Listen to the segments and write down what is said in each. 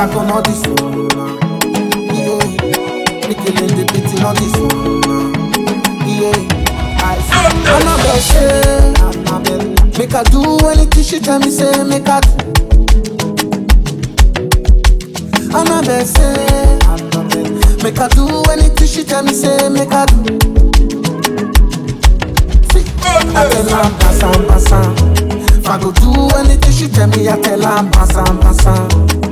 back on all this one. Yeah, me killing the beating on this one. Yeah, I see. Annabelle say, Annabelle, make I do anything she tell me say make I do. Annabelle say, Annabelle, make I do anything she tell me say make I do. See, I tell her passam passam. If I go do anything she tell me, I tell her passam passam.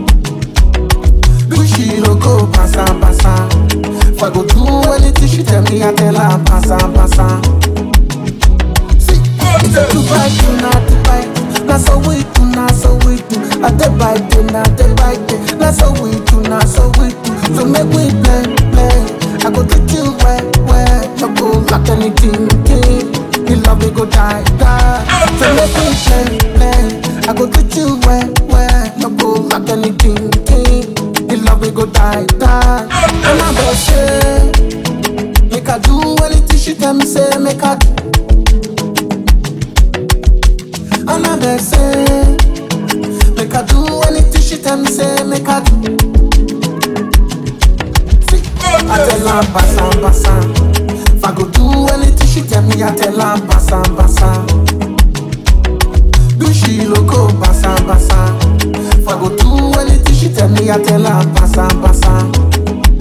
Do she no go passam passam. If I go do anything she tell me, I tell her passam passam. See, if I do bite, do not do bite. Na so we do, na so we do. I dey bite, dey na dey bite, dey. Na so we do, na so we do. So make we play, play. I go treat you well, well. No go like anything, king. The love we go die, die. So make we play, play. I go treat you well, well. No go like anything, king. The love we go die, die. And I go say, make I do anything she tell me say make I do. And I beg say, make I do anything she tell me say make I do. See, I tell her passam passam. If I go do anything she tell me, I tell her passam passam. Do she loco passam passam? If I go do anything she tell me, I tell her passam passam.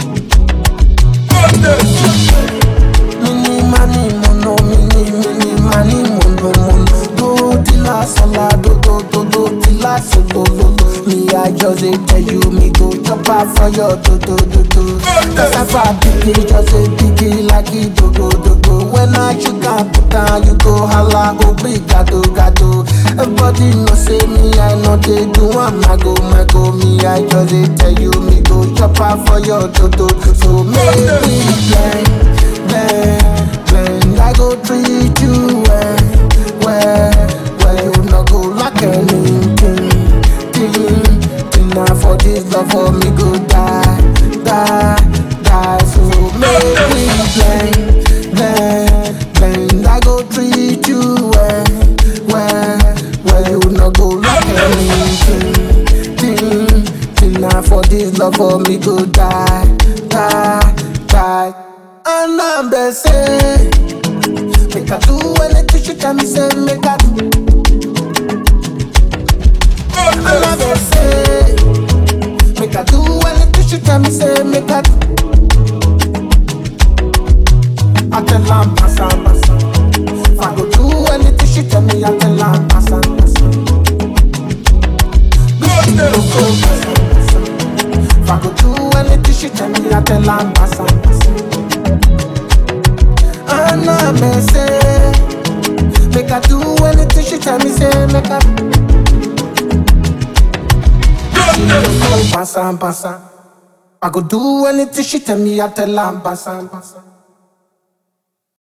Mini mani mono, mini mini mani mono mono. Do tila sola, do do do do tila solo lo lo. Me I just dey tell you, me go chop out for your do do do do. Cause I fat biggie, just a biggie like it do go do go. When I you can put down, you go holla, oh big gado gado. Everybody know say me, I know they do I'm I go, my go. Me I just dey tell you, me go chop out for your do do. So make me blend, blend, blend. I go treat you well, well, well. You no go like anything, thing, thing. Now for this love for me go die, die, die. So make me blend, blend, blend. I go treat you well, well, well. You no go like anything, thing, thing. Now for this love for me go die, die, die. And I'm the say, make I do anything she tell me say make I do. And I'm the say, make I do anything she tell me say make I do. I tell her passam passam. If I go do anything she tell me, I tell her passam passam. Do she no go passam passam. If I go do anything she tell me, I tell her passam passam. And I may say, make I do anything she tell me say make I. Do she no go passam passam. I go do anything she tell me, I tell her passam passam.